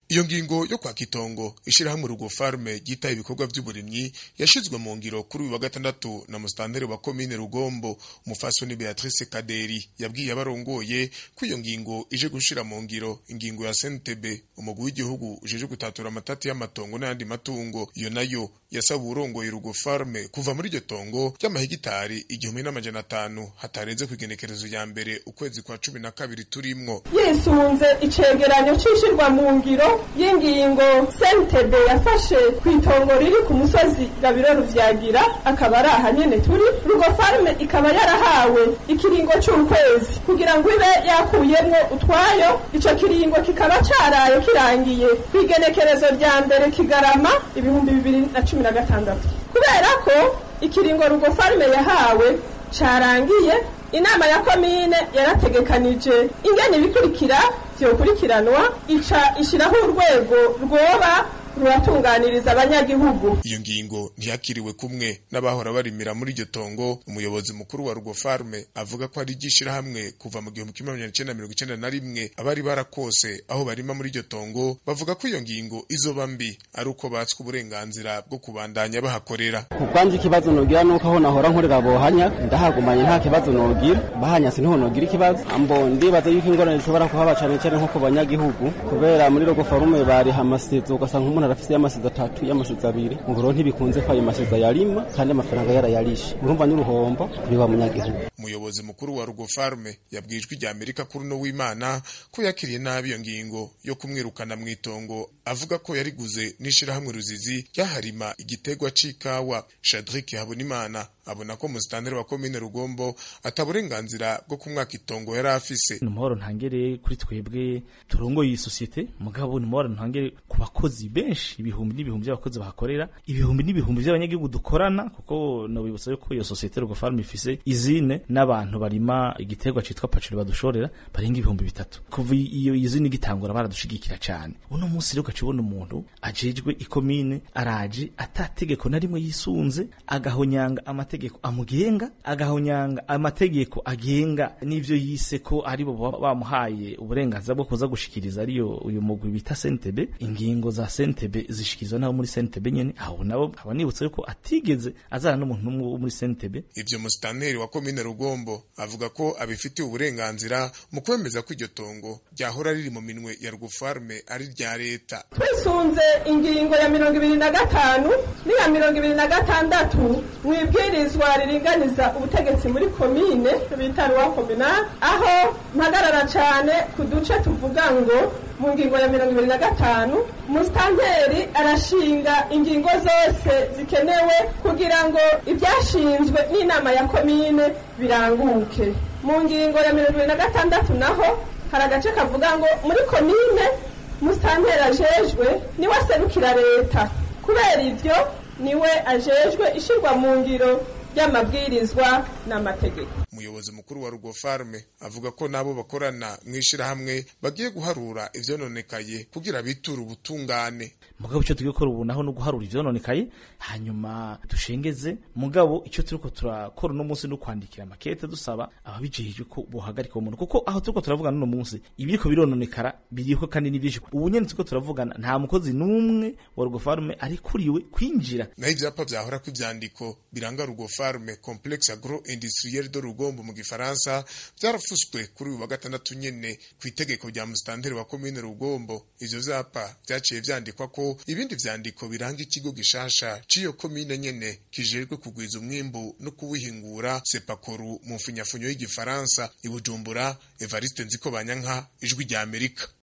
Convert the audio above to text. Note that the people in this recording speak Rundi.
iyo ngingo yo kwaka itongo ishirahamwe rugo farme ryitaye ibikorwa vy'uburimyi yashizwe mu ngiro kuri uyu wa gatandatu na musitanteri wa komine rugombo umufasoni beatrice kaderi yabwiye abarongoye ko iyo ngingo ije gushira mu ngiro ingingo ya sntb umugwi w'igihugu ujeje gutatura amatati y'amatongo n'ayandi matungo iyo nayo yasaba uwurongoye rugo farme kuva muri iryo tongo ry'amahegitari igihumbi n'amajana atanu hatarenze kw'igenekerezo ya mbere ukwezi kwa cumi na kabiri turimwo yisunze icegeranyo c'ishirwa mu ngiro y'ingingo sntb yafashe ku itongo riri ku musozi gabiro ruvyagira akaba ari aha nyene turi rugo farme ikaba yarahawe ikiringo c'ukwezi kugira ngo ibe yakuyemwo utwayo ico kiringo kikaba caraye kirangiye kw'igenekerezo rya mbere kigarama ibihumbi bibiri na cumi na gatandatu kubera ko ikiringo rugo farme yahawe carangiye inama ya komine yarategekanije ingene ibikurikira vyokurikiranwa ica ishiraho urwego rwoba ruratunganiriza abanyagihugu iyo ngingo ntiyakiriwe kumwe n'abahora barimira muri iryo tongo umuyobozi mukuru wa rugo farme avuga ko ari iry'ishirahamwe kuva mu gihumbi kimwe magana cenda mirongo icenda na rimwe abari barakose aho barima muri iryo tongo bavuga ko iyo ngingo izoba mbi ari uko batswe uburenganzira bwo kubandanya bahakorera ku bwanje ikibazo nogira nuko aho nahora nkorera bohanya ndahagumanye nta kibazo nogira bahanyase niho nogira ikibazo ambo ndibaza yuko ingorane zishobora kuhaba cane cane nko ku banyagihugu kubera muri rugo farume bariha amasizo ugasanga umuntu arafise y'amasizo atatu y'amasizo abiri ngoro ntibikunze ko ayo masizo yarima kandi amafaranga yarayarishe urumva n'uruhombo biba munyagihugu umuyobozi mukuru wa rugo farme yabwijwe rya amerika kuri uno w'imana ko yakiriye nabi iyo ngingo yo kumwirukana mu itongo avuga ko yariguze n'ishirahamwe ruzizi ryaharima igitegwa c'ikawa shadrik habonimana abona ko musitanteri wa komine rugombo ataburenganzira bwo kumwaka itongo yari afise ni umuhoro ntangere kuri twebwe turongoye iyi sosiyete mugabo ni umuhoro ntangere ku bakozi benshi ibihumbi n'ibihumbi by'abakozi bahakorera ibihumbi n'ibihumbi by'abanyagihugu dukorana kuko nobibutsa yuko iyo sosiyete rugo farm ifise izine n'abantu barima igiterwa citwa pacuri badushorera barenga ibihumbi bitatu kuva iyo izine igitangura baradushigikira cyane uno munsi rero ugaca ubona umuntu ajejwe ikomine araje atategeko na rimwe yisunze agahonyanga amategeko amugenga agahonyanga amategeko agenga n'ivyo yise ko aribo bamuhaye uburenganzira bwo kuza gushikiriza ariyo uyu mugwi bita sentebe ingingo za sentebe zishikirizwa nabo muri sentebe nyene aho nabo aba nibutsa yuko atigeze azana n'umuntu n'umwe wo muri sentebe ivyo musitanteri wa komine rugombo avuga ko abifitiye uburenganzira mu kwemeza ko iryo tongo ryahora riri mu minwe ya rugufarme ari rya leta twisunze ingingo ya mirongo ibiri na gatanu n'iya mirongo ibiri na gatandatu mu ibwirizwa riringaniza ubutegetsi muri komine bita ruwa kominali aho mpagarara cane ku duce tuvuga ngo mu ngingo ya mirongo ibiri na gatanu musitanteri arashinga ingingo zose zikenewe kugira ngo ibyashinzwe n'inama ya komine biranguke mu ngingo ya mirongo ibiri na gatandatu naho hari agace kavuga ngo muri komine musitanteri ajejwe niwe aserukira leta kubera ivyo niwe ajejwe ishirwa mu ngiro ry'amabwirizwa n'amategeko umuyobozi mukuru wa rugo farme avuga ko nabo bakorana mu ishirahamwe bagiye guharura ivyononekaye kugira biture ubutungane mugabo icyo tugiye gukora ubu naho no guharura ivyononekaye hanyuma dushengeze mugabo icyo turiko turakora uno munsi no kwandikira amakete dusaba ababijejwe ko bohagarika uwo muntu kuko aho turiko turavugana uno munsi ibiriko birononekara biriko kandi ni byinshi ubu nyene turiko turavugana nta mukozi n'umwe wa rugo farme arikuriwe kwinjira naho ivyapa vyahora kw'ivyandiko biranga rugo farme complexe agro industriel de rugombo mu gifaransa vyarafuswe kuri uyu wa gatandatu nyene ku itegeko rya musitanteri wa komine rugombo ivyo vyapa vyaciye vyandikwa ko ibindi vyandiko biranga ikigo gishasha c'iyo komine nyene kijejwe kugwiza umwimbu no kuwihingura sepakoru mu mfunyafunyo y'igifaransa i bujumbura evariste nziko banyanka ijwi rya amerika